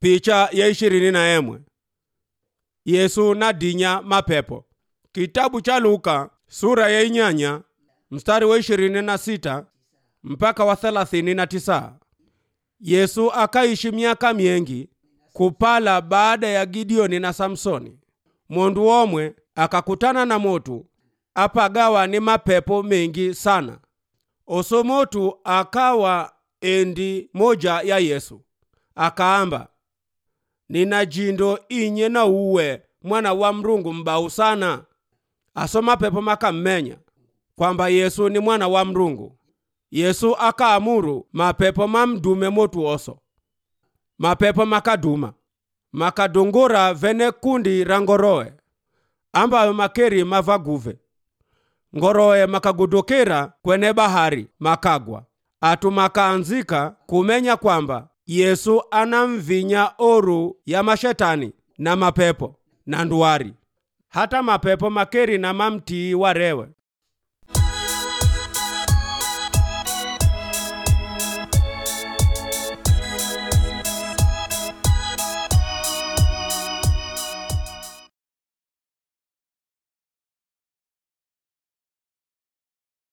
picha ya ishirini na emwe yesu nadinya mapepo kitabu cha luka sura ya inyanya mstari wa ishirini na sita mpaka wa thelathini na tisa yesu akaishi miaka miengi kupala baada ya gideoni na samsoni mundu omwe akakutana na motu apagawa ni mapepo mengi sana oso motu akawa endi moja ya yesu akaamba nina jindo inye na uwe mwana wa mrungu mbau sana aso mapepo makammenya kwamba yesu ni mwana wa mrungu yesu akaamuru mapepo mamdume motu oso mapepo makaduma makadungura vene kundi ra ngorowe ambayo makeri mavaguve ngorowe makagudukira kwene bahari makagwa atu makaanzika kumenya kwamba yesu anamvinya oru ya mashetani na mapepo na nduwari hata mapepo makeri na mamtii warewe